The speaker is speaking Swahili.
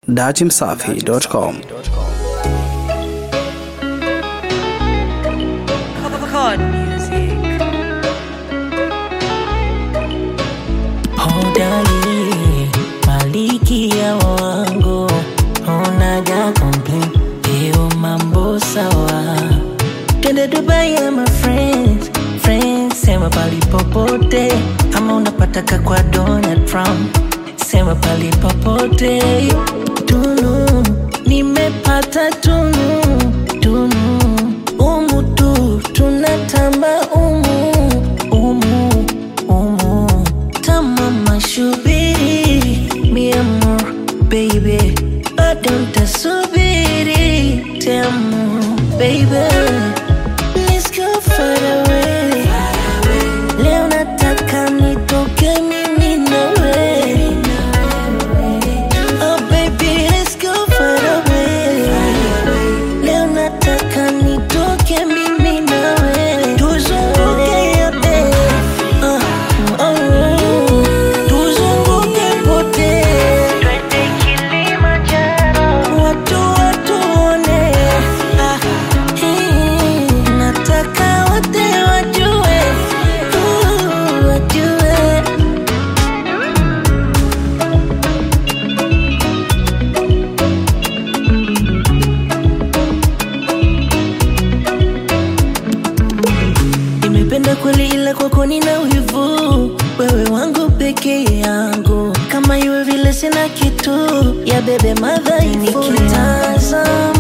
Datimsafi.com. Chord music. Hodari, malikia wangu, unaga complain, leo mambo sawa. Twende Dubai ama friends, friends, sema pali popote, ama unapataka kwa Donald Trump, sema pali popote. Tunu, nimepata tunu, tunu, umu tu, tunatamba umu, umu, umu tamama shubiri mi amor baby bado ntasubiri tamu baby Let's go far away leo nataka nitoke mimi nawe oh baby let's go far away leo nataka nitoke mimi nawe tuzunguke yote uh, oh, tuzunguke pote twende Kilimanjaro watu watuone ah, hii, nataka wote wajue uh, wajue nimependa kweli ila kwako nina wivu wewe wangu peke yangu kama iwe vile sina kitu ya bebe madhaifu nikitazama